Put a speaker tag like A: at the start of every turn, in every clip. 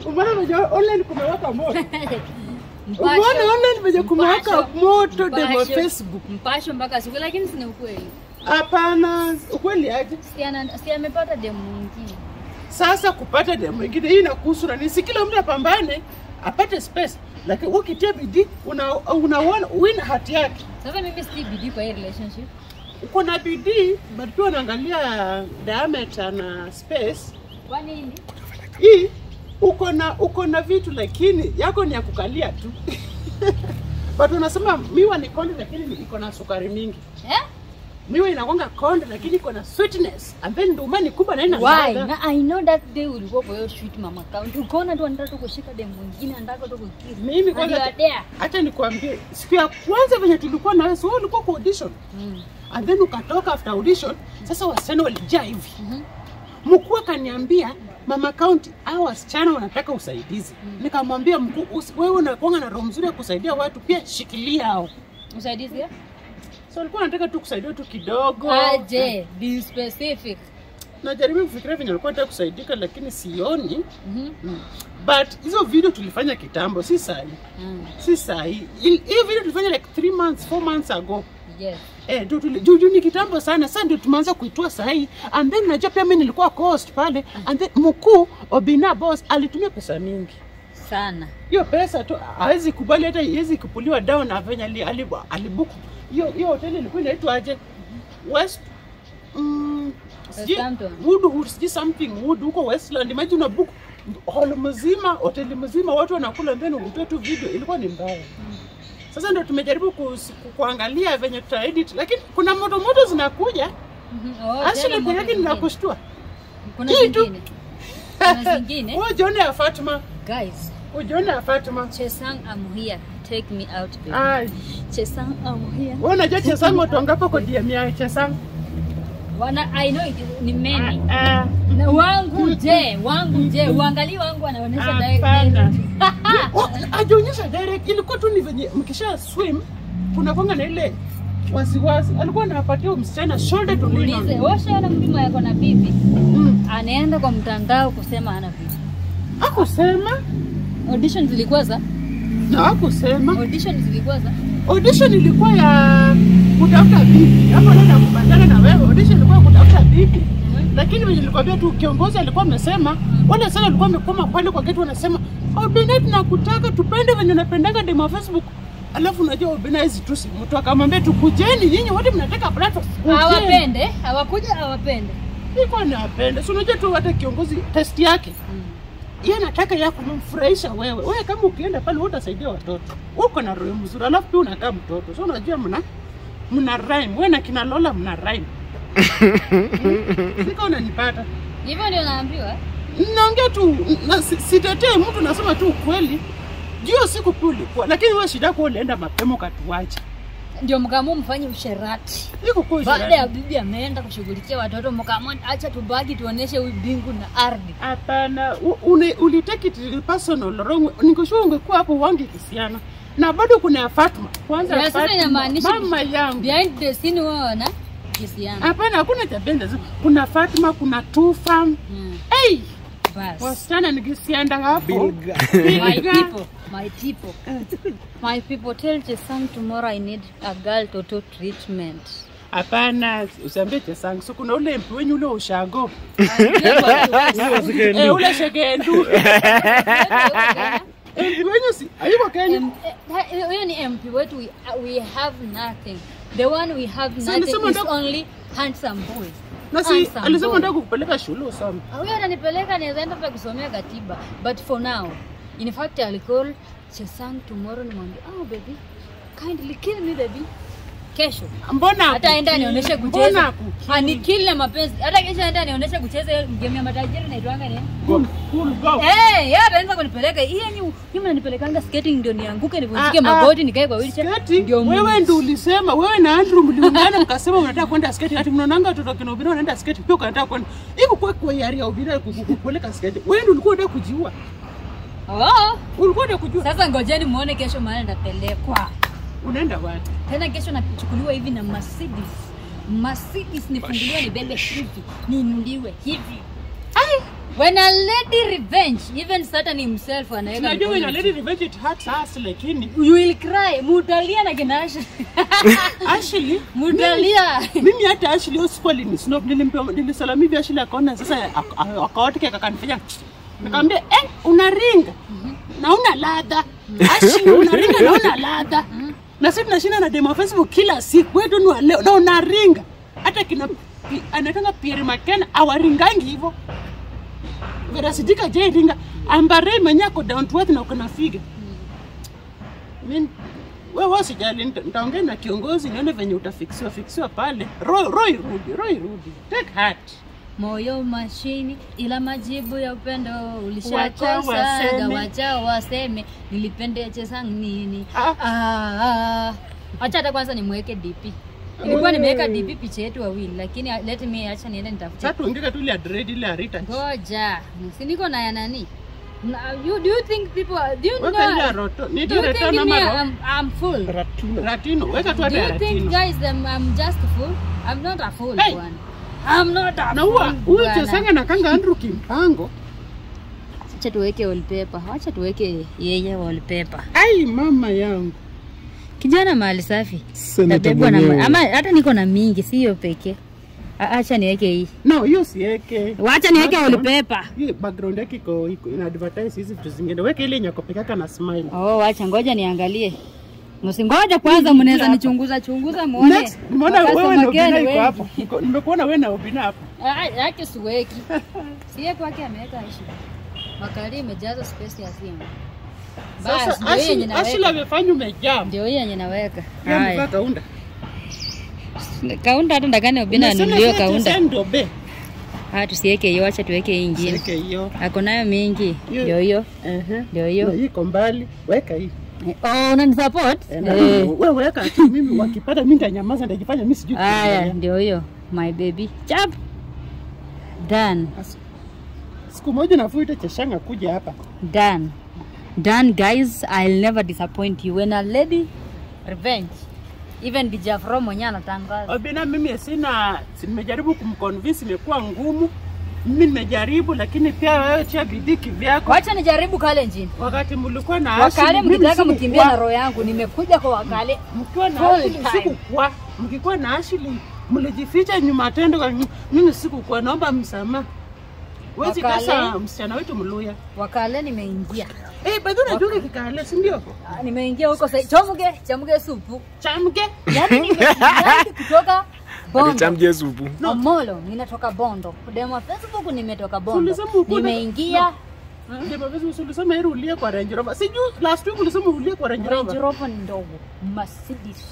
A: Umeona venye online kumewaka moto.
B: Mpasho,
A: Umeona online venye kumewaka
B: Mpasho,
A: moto demo
B: Mpasho,
A: Facebook.
B: Mpasho mpaka siku lakini sina ukweli.
A: Hapana, ukweli aje?
B: Si ana- si amepata demu mwingine.
A: Sasa kupata demo ingine hii inakuhusu na nisi, kila mtu apambane apate space, lakini ukitia bidii una unaona win hati yake.
B: Sasa mimi si bidii kwa hii relationship.
A: Uko na bidii but pia unaangalia diameter na space.
B: Kwa nini?
A: Hii uko na uko na vitu lakini yako ni ya kukalia tu. but unasema miwa ni konde lakini ni- iko na sukari mingi.
B: Eh?
A: Miwa inakwanga konde lakini iko na sweetness and then nduma ni kubwa na ina
B: Why?
A: ladha.
B: Na I know that day ulikuwa kwa hiyo shoot mama count. Ukaona tu anataka tu kushika demu mwingine, anataka tu kukiri.
A: Mimi
B: And
A: kwanza
B: you are there.
A: Acha nikwambie, siku ya kwanza venye tulikuwa na wewe, si wewe ulikuwa kwa audition
B: Mm.
A: and then ukatoka after audition. Sasa wasichana walijaa hivi,
B: Mhm.
A: mkuu akaniambia mama kaunti, hao wasichana wanataka usaidizi. Nikamwambia mkuu, usi- wewe unakuanga na roho mzuri ya kusaidia watu, pia shikilia hao.
B: Usaidizi? eh?
A: So alikuwa anataka tu kusaidia tu kidogo.
B: Aje, be specific.
A: Najaribu kufikiria venye alikuwa anataka kusaidika, lakini sioni.
B: Mhm.
A: Mm. But hizo video tulifanya kitambo, si sahi,
B: Mm.
A: si sahi. Il- Hiyo video tulifanya like 3 months, 4 months ago.
B: Yes.
A: Eh, ndio tuli- juu juu ni kitambo sana sasa ndio tumeanza kuitoa sahi and then najua pia mimi nilikuwa cost pale and then mkuu Obina boss alitumia pesa mingi
B: Sana.
A: hiyo pesa tu hawezi kubali hata iwezi kupuliwa down na venye ali- ali- alibuku hiyo hiyo hoteli ilikuwa inaitwa aje West mm, sijui-
B: Westhampton.
A: Woodwood sijui something Wood huko Westland imagine una book hall mzima hoteli mzima watu wanakula then ulitoa tu video ilikuwa ni mbaya sasa ndio tumejaribu kus- ku, kuangalia venye tuta edit lakini kuna moto moto zinakuja
B: Mhm. Oh,
A: actually
B: tena
A: kwa yake
B: moto
A: ninakushtua
B: Kuna
A: hii tu.
B: zingine. Kuna zingine.
A: wewe jione ya Fatma
B: Guys,
A: ujione ya Fatma
B: Chesang I'm here. Take me out baby.
A: ai
B: Chesang I'm here.
A: wewe unajua Chesang watu wangapi kwa DM ya Chesang
B: Wana I know it is- ni many.
A: Ah,
B: Na wangu je, wangu je, uangalie wangu anaonyesha direct.
A: Hapana. Oh, ajionyesha direct ilikuwa tu ni venye mkisha swim kuna kwanga na ile wasiwasi alikuwa anapatia huyo msichana shoulder to lean
B: Ulize,
A: on.
B: washaona mtu yako na bibi
A: Mm.
B: anaenda kwa mtandao kusema ana bibi.
A: Hakusema
B: Audition zilikuwa za
A: na hakusema
B: audition zilikuwa za
A: audition ilikuwa ya kutafuta bibi hapo naenda kupatana na wewe audition ilikuwa ya kutafuta bibi lakini venye nilikwambia tu kiongozi alikuwa amesema wale sana alikuwa amekoma pale kwa geti wanasema Obina tunakutaka tupende venye unapendaga demo Facebook alafu unajua Obina hizi tu si mtu akamwambia tukujeni nyinyi wote mnataka platform Kujeni.
B: hawapende, hawakuja hawapende.
A: Nilikuwa napenda si unajua tu hata kiongozi test yake yeye anataka ya kumfurahisha wewe. Wewe kama ukienda pale wewe utasaidia watoto. Uko na roho mzuri, alafu pia unakaa mtoto. So unajua mna mna rhyme. Wewe na kina Lola mna rhyme. Sika unanipata.
B: Hivyo ndio naambiwa.
A: Naongea tu na si- sitetee mtu nasema tu ukweli. Jio siku pia ulikuwa, lakini wewe shida yako ulienda mapema ukatuacha.
B: Ndio mkaamua mfanye usherati.
A: Iko kwa
B: Baada ya bibi ameenda kushughulikia watoto, mkaamua acha tubaki tuoneshe huyu mbingu na ardhi.
A: Hapana, u- uni- ulitake it personal wrong. Ningekuwa ungekuwa hapo wange kisiana. Na bado kuna ya Fatma. Kwanza
B: Ya, sasa
A: Fatma,
B: inamaanisha-
A: mama yangu.
B: Behind the scene wao wana kisiana.
A: Hapana, hakuna cha benda. Kuna Fatma, kuna Tufa.
B: Hmm.
A: Hey,
B: Bas.
A: wasichana nikisienda hapo.
C: Bilga.
B: My people, my people, my people, tell Chesang tomorrow I need a girl toto treatment.
A: Hapana, usiambie Chesang. So kuna ule mpi wenyu ule ushago.
C: Sikendu.
A: Eh, ule shegendu. Eh, mpi wenyu si hayuko Kenya.
B: Em- eh, Huyo ni MP wetu, we, we have nothing. The one we have
A: So
B: nothing
A: alisema
B: is
A: ndo-
B: only handsome boy.
A: Na si
B: Handsome
A: alisema
B: boy.
A: ndio kukupeleka shule usome.
B: Huyo ananipeleka naweza enda pia kusomea katiba. But for now, in fact I'll call Chesang tomorrow nimwambie, oh baby, kindly kill me baby. Kesho.
A: Mbona
B: hata aenda
A: hakuki-
B: nionyeshe
A: mbona
B: kucheza
A: hakuki-
B: anikili na mapenzi hata kesho aenda nionyeshe kucheza hiyo game ya matajiri naitwanga ni
A: Cool, cool, go.
B: Eh, yeye ataanza kunipeleka hii yenye nyinyi mnanipelekanga skating ndio nianguke nivunjike
A: Ah, ah.
B: magoti nikae kwa wheelchair
A: Sketi,
B: ndio
A: wewe ndio ulisema wewe na Andrew mliungana mkasema mnataka kwenda sketi ati mnaonanga watoto kina Obina wanaenda sketi pia unataka kwenda iko kwa kwa yari ya Obina kupeleka sketi wewe ndio ulikuwa unataka kujiua
B: Oh,
A: ulikuwa unataka kujua
B: sasa ngojeni muone kesho mahali nitapelekwa
A: unaenda wapi
B: tena kesho nachukuliwa hivi na Mercedes Mercedes nifunguliwe nibebe hivi niinuliwe hivi
A: ai
B: When a lady revenge, even Satan himself anaweka
A: Tunajua
B: mikono
A: when a lady revenge it hurts us lakini
B: You will cry. Mutalia na kinashi.
A: Ashley
B: Mutalia.
A: mimi hata Ashley hiyo siku alinisnop nilimpa nilisalamia hivi Ashley akaona sasa ak- ak- akaotike akanifanya nikamwambia eh unaringa na una ladha Ashley unaringa na una ladha na sisi tunashinda na demo Facebook kila siku wewe ni wa leo na unaringa hata kina pi- anaitanga Pierre McKenna awaringangi hivyo Vera Sidika je ringa ambare mwenye ako down to earth na uko na figa mimi wewe usijali, nita- nitaongea na kiongozi nione venye utafiksiwa fiksiwa pale. Roy Roy rudi, Roy rudi. Take heart.
B: Moyo mashini ila majibu ya upendo
A: Wacha
B: ulishakosa
A: waseme.
B: wacha waseme nilipende sang nini
A: Ah.
B: ah, acha hata kwanza nimweke DP nilikuwa nimeweka DP picha yetu wawili lakini uh, let me acha niende nitafute
A: Sasa tuongee tu ile ya dread ile ya Rita.
B: ngoja si niko na ya nani Na- you, do you think people are- do you know
A: Weka ile ya roto. Ni
B: do you
A: roto
B: think
A: na
B: me
A: maro.
B: I'm, I'm full
C: Ratino.
A: Ratino. Weka tu
B: do
A: hata ya
B: you think
A: Ratino.
B: guys I'm, I'm just full I'm not a fool
A: Hey.
B: bwana I'm not a
A: Na
B: fool
A: huwa huyu
B: bwana.
A: Chesanga na kanga Andrew Kimpango.
B: Acha tuweke wallpaper. Acha tuweke yeye wallpaper.
A: Ai mama yangu.
B: Kijana mahali safi.
C: Seneta
B: Tabebwa na
C: mwenyewe.
B: ama hata niko na mingi, si hiyo pekee. A- Acha niweke hii.
A: No, hiyo siweke.
B: Wacha niweke
A: Background-
B: wallpaper.
A: Hii background yake iko iko ina advertise hizi vitu zingine. Weka ile nyako peke yake na smile.
B: Oh, wacha ngoja niangalie. Msingoja kwanza, mnaweza
A: hapa.
B: nichunguza chunguza muone.
A: Next, nimeona wewe
B: Wakasema
A: na Obina
B: gani
A: iko
B: wengi.
A: hapo. Niko- Nimekuona wewe na Obina hapo.
B: Ah, Yake siweki. Sie kwake ameweka ishi. Makali imejaza space ya simu. Basi
A: Sasa
B: ndio hiyo yenye
A: Ashley Ashley
B: naweka.
A: amefanya umejam.
B: Ndio hiyo yenye naweka.
A: Yeye amevaa
B: Haya.
A: kaunda.
B: Kaunda hata ndakani ubina
A: Unasema
B: anunuliwe
A: sasa
B: kaunda.
A: Chesanga ndio be.
B: Ah, tusiweke hiyo, acha tuweke hii ingine.
A: Weke hiyo.
B: Ako nayo mingi.
A: Hiyo.
B: Ndio hiyo.
A: Ehe.
B: Ndio
A: Na
B: hiyo.
A: hii iko mbali. Weka hii.
B: Oh, unanisupport?
A: Eh, na
B: Eh.
A: Wewe weka tu mimi wakipata mimi nitanyamaza nitajifanya mimi sijui.
B: Aya,
A: kuongelea.
B: ndio hiyo. My baby. Chap. Done.
A: As- Siku moja nafuita Cheshanga kuja hapa.
B: Done. Done, guys. I'll never disappoint you. When a lady revenge. Even DJ Afro mwenyewe anatangaza.
A: Obina mimi sina si- nimejaribu kumconvince imekuwa ngumu. Mimi nimejaribu lakini pia wewe tia bidii kivyako.
B: Wacha nijaribu Kalenjin.
A: Wakati mlikuwa na
B: Wakale
A: Ashley, mimi
B: mkitaka
A: sikukuwa-
B: mkimbia na roho yangu, nimekuja kwa wakale.
A: mkiwa na
B: Full
A: Ashley
B: time.
A: sikukuwa, mkikuwa na Ashley mlijificha nyuma tendo kwa mimi sikukuwa, naomba msamaha. Wezi
B: Wakale.
A: kasa msichana wetu Mluya.
B: Wakale nimeingia.
A: Eh, bado unajua kikale, si ndio?
B: Ah, Nimeingia huko sasa. Chomuge, chamuge supu.
A: Chamke.
B: Yaani nimeland kutoka Bondo.
C: Alichamjia supu.
A: No.
B: Omolo, ninatoka Bondo. Demo Facebook nimetoka Bondo.
A: Ulisema uko na-
B: Nimeingia
A: Ndio basi ulisema heri ulie kwa Range Rover. Sijui last week ulisema ulie kwa Range
B: Range
A: Rover.
B: Rover ni ndogo. Mercedes.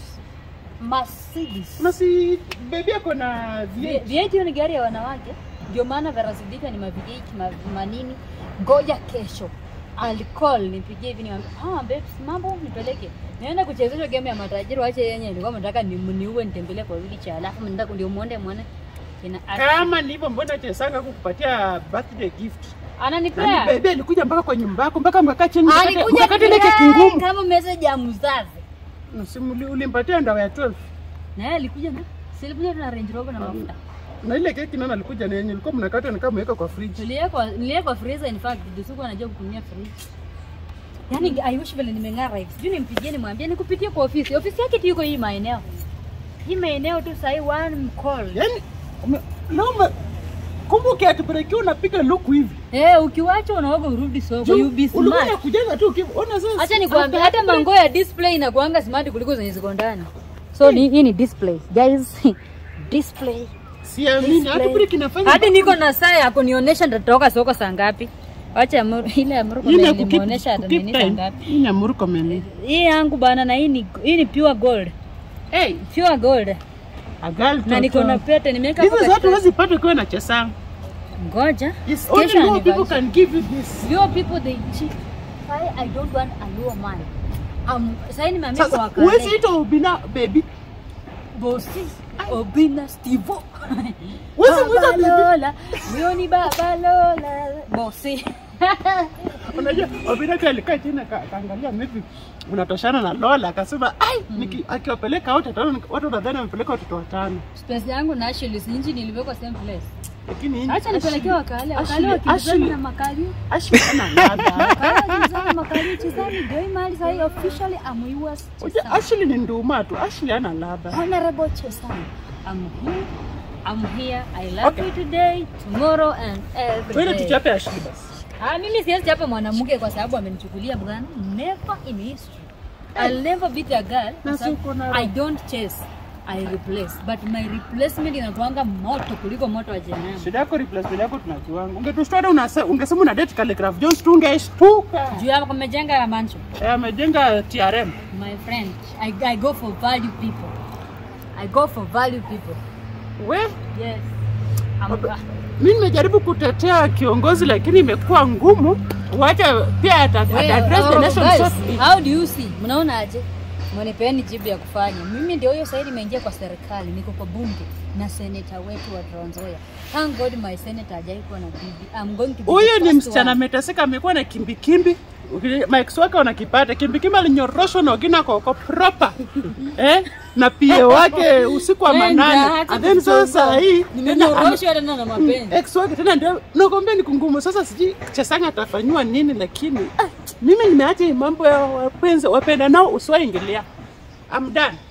B: Mercedes.
A: Na si baby yako na
B: V-
A: V8.
B: V8 hiyo ni gari ya wanawake. Ndio maana Verasidika ni ma V8 ma, manini. Ngoja kesho. Alicall nipigie hivi niambia, "Ah, babes, mambo nipeleke." Naenda kuchezeshwa game ya matajiri wache yenye nilikuwa nataka ni mniue nitembelee kwa wheelchair alafu nataka ndio muone muone. Ina
A: Kama ni hivyo mbona Chesanga kukupatia birthday gift? Nani
B: ananipea.
A: baby alikuja mpaka kwa nyumba yako mpaka mkakaa chini mkakate-
B: Alikuja
A: mkakate ile keki
B: kunirai
A: ngumu.
B: kama message ya mzazi.
A: Simuli ulimpatia ndawa ya 12.
B: Na yeye alikuja na si alikuja tu na Range Rover na mafuta.
A: Na ile keki nani alikuja na yenye ilikuwa mnakata ni kama mweka kwa fridge.
B: Niliwekwa niliwekwa freezer in fact ndio siku anajua kutumia fridge. Yaani I wish vile nimeng'ara hivi. Sijui nimpigie nimwambie nikupitie kwa ofisi. Ofisi yake tu iko hii maeneo. Hii maeneo tu sahi one call.
A: Yaani ume- naomba kumbuke atupelekea unapiga luku hivi.
B: Eh, ukiwacha unaoga urudi soko.
A: Juu,
B: You be
A: ulikuwa
B: smart.
A: unakujaga tu ukiwa ona sasa.
B: Acha nikwambie
A: after
B: hata mango ya display inakuanga smart kuliko zenye ziko ndani. So ni hii ni display. Guys, display.
A: Siamini hata
B: display.
A: kile kinafanya.
B: Hadi niko na saa ya kunionyesha nitatoka soko saa ngapi. Wacha Amuru- ile Amuru
A: Hii ni ya
B: nimeonyesha
A: kukeep-
B: hata nini
A: kukeep
B: saa
A: time.
B: ngapi.
A: Hii ni ya Muruko mimi.
B: Hii yangu bana na hii ni hii ni pure gold.
A: Hey,
B: Pure gold.
A: a girl
B: Na niko na
A: toto.
B: pete nimeweka
A: Hizi
B: hapo
A: zote
B: katikati.
A: huwezi pata ukiwa na Chesanga.
B: Ngoja.
A: Yes, only
B: Kesho
A: more people
B: anniversary.
A: can give you this.
B: Your people they cheat. Why I don't want a low man. Um, sasa nimeambia kwa
A: Sasa
B: wakale.
A: huwezi ita ubina baby.
B: Bosi. Obina Stivo.
A: Huwezi mwita
B: Baba
A: baby.
B: Lola. Huyo ni Baba Lola. Bosi.
A: Unajua Obina pia alikaa chini aka- akaangalia maybe unatoshana na Lola akasema ai niki- akiwapeleka wote watano watu wanadhani amepeleka watoto watano.
B: Space yangu na Ashley si nje niliwekwa same place.
A: Lakini
B: Acha nipelekee wakale, wakale
A: Ashley-
B: wakimbizana
A: Ashley-
B: na makalio.
A: Ashley hana ladha.
B: Wakale wakimbizana na makalio chezani. Ndio hii mahali sasa hii officially I'm yours
A: Unajua
B: Chesani.
A: Ashley ni nduma tu. Ashley hana ladha.
B: Honorable Chesani. I'm here. I'm here. I love
A: Okay.
B: you today, tomorrow and every
A: Wewe
B: day.
A: tuchape Ashley basi.
B: Ah, mimi siwezi chapa mwanamke kwa sababu amenichukulia bwana. Never in history. I'll never beat a girl kwa
A: Na
B: sababu
A: si uko na-
B: I don't chase. I replace. But my replacement inakuanga moto kuliko moto wa jehanamu.
A: Shida yako replacement yako tunajuanga. Ungetushtua unase ungesema una date Calligraph Jones tu ungeshtuka.
B: Juu hapo kumejenga ya mancho.
A: Eh, amejenga TRM.
B: My friend, I, I go for value people. I go for value people.
A: We,
B: Yes. I'm,
A: Wabe- mimi nimejaribu kutetea kiongozi lakini imekuwa ngumu. Wacha pia ata
B: Well,
A: ata address the
B: oh,
A: nation
B: guys,
A: shortly.
B: How do you see? Mnaona aje? Mnipeeni jibu ya kufanya. Mimi ndio hiyo sasa nimeingia kwa serikali, niko kwa bunge na senator wetu wa Trans Nzoia. Thank God my senator hajai kuwa na bibi. I'm going to be
A: Huyu
B: the
A: ni
B: first
A: msichana
B: one.
A: ameteseka, amekuwa na kimbikimbi Mike wake wanakipata kimbikimbi, alinyoroshwa na wengine akoko proper eh, na pia wake usiku wa
B: Wenda,
A: manane,
B: hata
A: and then sasa
B: kutonga.
A: hii tena
B: Nimenyoroshwa tena na mapenzi.
A: ex wake tena ndio nakwambia ni kungumu. Sasa sijui Chesanga atafanyiwa nini, lakini ah, mimi nimeacha hii mambo ya wapenzi wapenda nao usiwaingilia. I'm done.